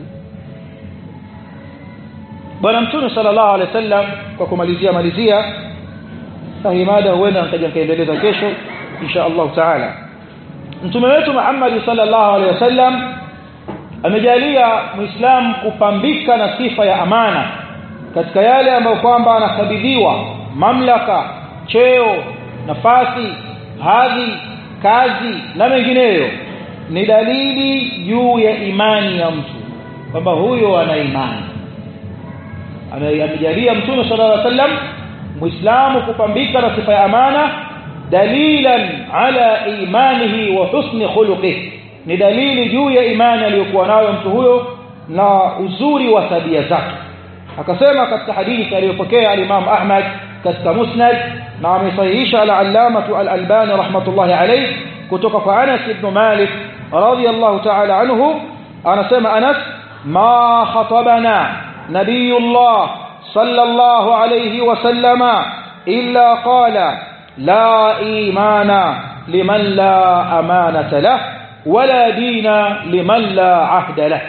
bwana mtume sallallahu alaihi wasallam kwa kumalizia malizia na hii mada huenda nitaja nikaendeleza kesho insha Allah taala mtume wetu Muhammad sallallahu alaihi wasallam amejalia muislam kupambika na sifa ya amana katika yale ambayo kwamba anakabidhiwa mamlaka cheo nafasi hadhi kazi na mengineyo ni dalili juu ya imani ya mtu kwamba huyo ana imani amejalia mtume sallallahu alaihi wasallam muislamu kupambika na sifa ya amana dalilan ala imanihi wa husni khuluqihi ni dalili juu ya imani aliyokuwa nayo mtu huyo na uzuri wa tabia zake akasema katika hadithi aliyopokea al-Imam Ahmad katika Musnad na amesahihisha al-Allamah al-Albani rahmatullahi alayh kutoka kwa Anas ibn Malik radiyallahu ta'ala anhu anasema Anas ma khatabana nabiyullah sallallahu alayhi wa sallama illa qala la imana liman la amanata lahu ولا دين لمن لا عهد له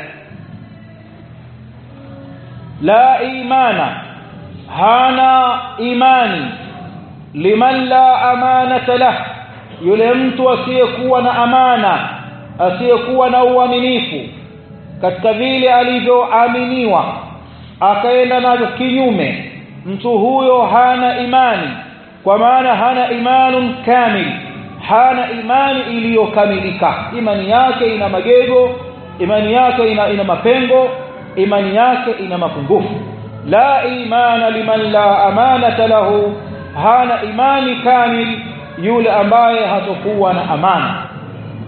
لا إيمان هانا إيماني لمن لا أمانة له yule mtu asiyekuwa na amana asiyekuwa na uaminifu katika vile alivyoaminiwa akaenda navyo kinyume mtu huyo hana imani kwa maana hana imanun kamil hana imani iliyokamilika imani yake ina magego imani yake ina, ina mapengo imani yake ina mapungufu la imana liman la amanata lahu hana imani kamil yule ambaye hatakuwa na amana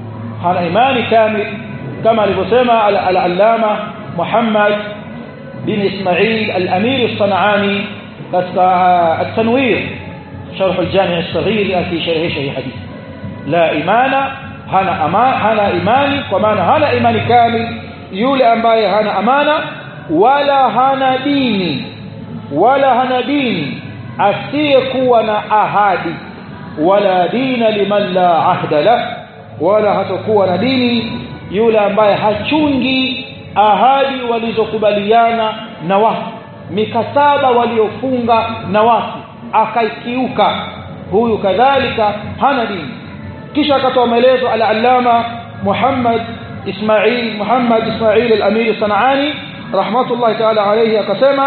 hana imani kamil kama alivyosema al-allama Muhammad bin Ismail al-Amir as-San'ani katika at-Tanwir sharh al-Jami' as-Saghir fi sharh sharh hadith la imana hana ama hana imani kwa maana hana imani kamil yule ambaye hana amana wala hana dini wala hana dini asiyekuwa na ahadi wala dina liman la ahda lah wala hatakuwa na dini yule ambaye hachungi ahadi walizokubaliana na watu mikataba waliofunga na watu akaikiuka huyu kadhalika hana dini kisha akatoa maelezo al-allama Muhammad Ismail Muhammad Ismail al-Amir Sanani rahmatullahi ta'ala alayhi akasema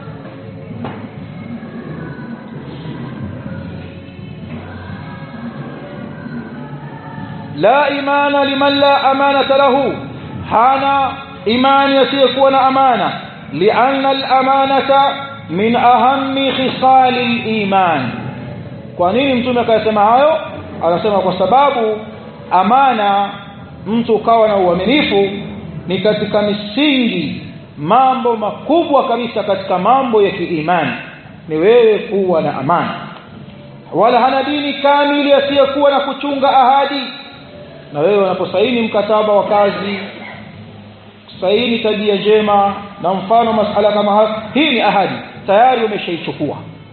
la imana liman la amanata lahu hana imani yasiyokuwa na amana lianna al-amanata min ahammi khisali al-iman kwa nini mtume akasema hayo anasema kwa sababu amana mtu ukawa na uaminifu ni katika misingi mambo makubwa kabisa katika mambo ya kiimani ni wewe kuwa na amana wala hana dini kamili asiyokuwa na kuchunga ahadi na wewe unaposaini mkataba wa kazi saini tabia njema na mfano masala kama haya hii ni ahadi tayari umeshaichukua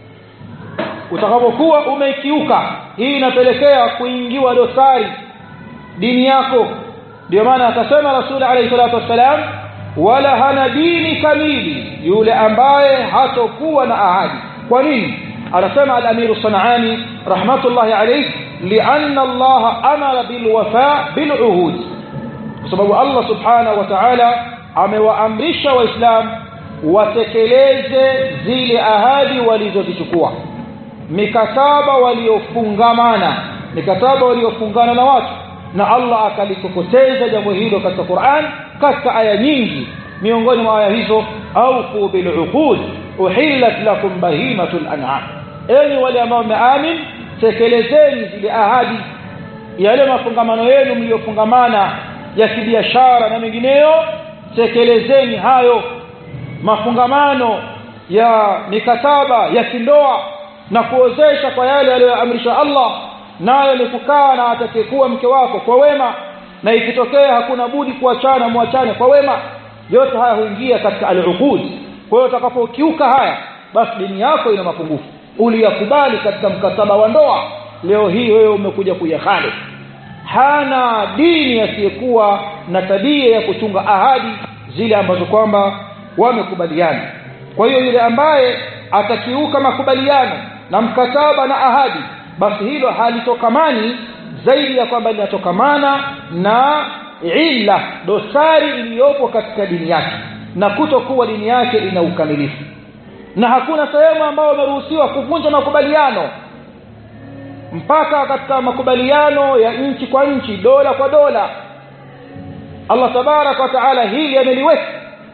utakapokuwa umeikiuka hii inapelekea kuingiwa dosari dini yako ndio maana akasema rasul alayhi salatu wassalam wala hana dini kamili yule ambaye hatokuwa na ahadi kwa nini anasema al-amir sanani rahmatullahi alayhi lianna Allah amara bil wafa bil uhud kwa sababu Allah subhanahu wa ta'ala amewaamrisha waislamu watekeleze zile ahadi walizozichukua mikataba waliofungamana mikataba waliofungana na watu na Allah akalikokoteza jambo hilo katika Qur'an katika aya nyingi miongoni mwa aya hizo aufu bil uqud uhillat lakum bahimatul an'am enyi wale ambao mmeamin tekelezeni zile ahadi yale mafungamano yenu mliofungamana ya kibiashara na mengineyo tekelezeni hayo mafungamano ya mikataba ya kindoa na kuozesha kwa yale aliyoamrisha Allah nayo ni kukaa na atakayekuwa mke wako kwa wema na ikitokea hakuna budi kuachana muachane kwa wema yote haya huingia katika al-uqud kwa hiyo utakapokiuka haya basi dini yako ina mapungufu uliyakubali katika mkataba wa ndoa leo hii wewe umekuja kuyahali hana dini asiyekuwa na tabia ya kuchunga ahadi zile ambazo kwamba wamekubaliana kwa hiyo yule ambaye atakiuka makubaliano na mkataba na ahadi basi hilo halitokamani zaidi ya kwamba linatokamana na illa dosari iliyopo katika dini yake na kutokuwa dini yake ina ukamilifu na hakuna sehemu ambayo umeruhusiwa kuvunja makubaliano mpaka katika makubaliano ya nchi kwa nchi dola kwa dola Allah tabaraka wa taala hili ameliweka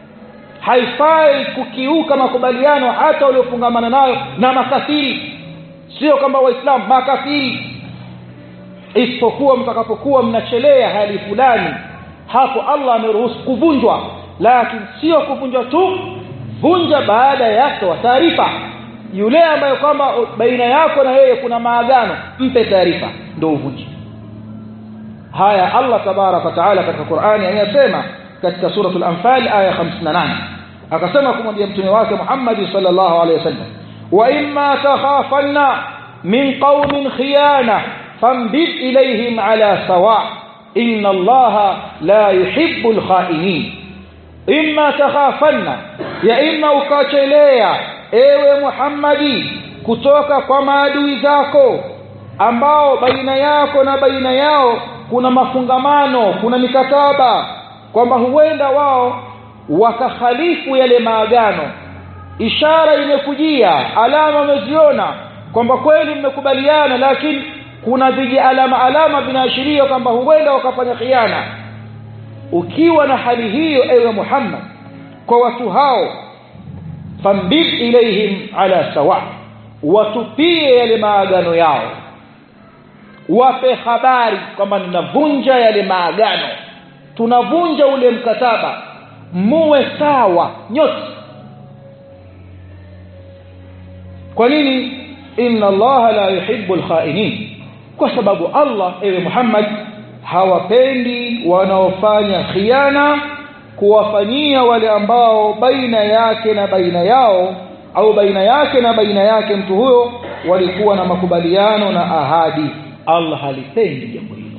haifai kukiuka makubaliano hata uliofungamana nayo na makafiri sio kwamba waislamu makafiri isipokuwa mtakapokuwa mnachelea hali fulani hapo Allah ameruhusu kuvunjwa lakini sio kuvunjwa tu vunja baada ya kutoa taarifa yule ambaye kwamba baina yako na yeye kuna maagano mpe taarifa ndio uvunje haya Allah tabaraka taala katika Qur'ani anasema katika suratul anfal aya 58 akasema kumwambia mtume wake Muhammad sallallahu alaihi wasallam wa imma takhafanna min qaumin khiyana fambid ilayhim ala sawa inna allaha la yuhibbul khainin imma takhafanna ya imma ukachelea ewe Muhammadi kutoka kwa maadui zako ambao baina yako na baina yao kuna mafungamano kuna mikataba kwamba huenda wao wakakhalifu yale maagano ishara imekujia alama umeziona kwamba kweli mmekubaliana lakini kuna viji alama alama vinaashiria kwamba huenda wakafanya khiana ukiwa na hali hiyo ewe Muhammad kwa watu hao fambid ilaihim ala sawa watupie yale maagano yao wape habari kwamba ninavunja yale maagano tunavunja ule mkataba muwe sawa nyote kwa nini inna allaha la yuhibbu alkhainin kwa sababu allah ewe muhammad hawapendi wanaofanya khiana kuwafanyia wale ambao baina yake na baina yao au baina yake na baina yake mtu huyo walikuwa na makubaliano na ahadi allah halipendi jambo hilo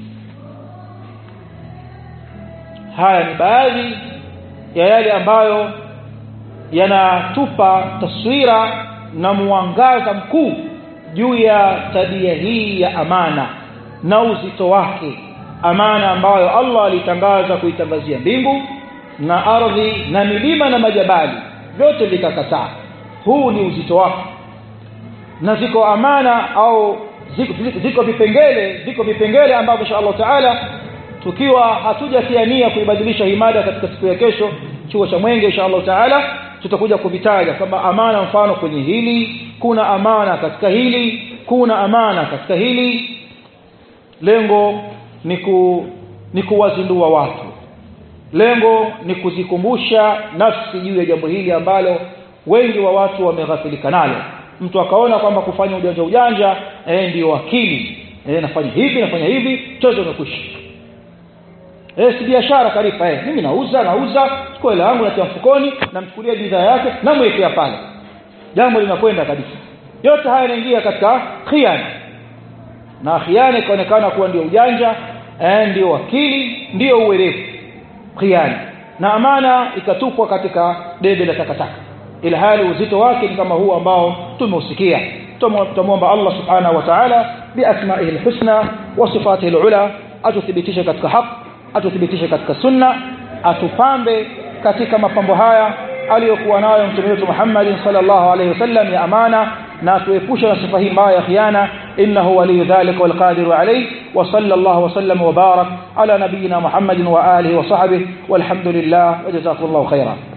haya ni baadhi ya yale ambayo yanatupa taswira na mwangaza mkuu juu ya tabia hii ya amana na uzito wake amana ambayo Allah alitangaza kuitangazia mbingu na ardhi na milima na majabali vyote vikakataa huu ni uzito wake na ziko amana au ziko, ziko vipengele ziko vipengele ambavyo insha Allah taala tukiwa hatujatia nia kuibadilisha himada katika siku ya kesho chuo cha mwenge insha Allah taala tutakuja kuvitaja kwamba amana mfano kwenye hili kuna amana katika hili kuna amana katika hili lengo ni ku, ni kuwazindua watu lengo ni kuzikumbusha nafsi juu ya jambo hili ambalo wengi wa watu wameghafilika nalo mtu akaona kwamba kufanya ujanja ujanja eh, ndio akili eh, nafanya hivi nafanya hivi chote umekwisha eh, si biashara kalifa eh, mimi nauza nauza chukua hela yangu natia mfukoni namchukulia bidhaa yake namwekea pale jambo linakwenda kabisa yote haya yanaingia katika khiana na khiana ikaonekana kuwa ndio ujanja eh, ndio akili ndio uwerevu khiana na amana ikatupwa katika debe la takataka ila hali uzito wake ni kama huu ambao tumeusikia tutamwomba Allah subhanahu wa ta'ala biasma'ihi alhusna wa sifatihi alula atuthibitishe katika haq atuthibitishe katika sunna atupambe katika mapambo haya aliyokuwa nayo mtume wetu Muhammad sallallahu alaihi wasallam ya amana na tuepushe na sifa hii mbaya ya khiana innahu waliyu dhalika wal qadiru alayhi wa sallallahu wa sallam wa barak ala nabiyyina Muhammadin wa alihi wa sahbihi walhamdulillah wa jazakumullahu khairan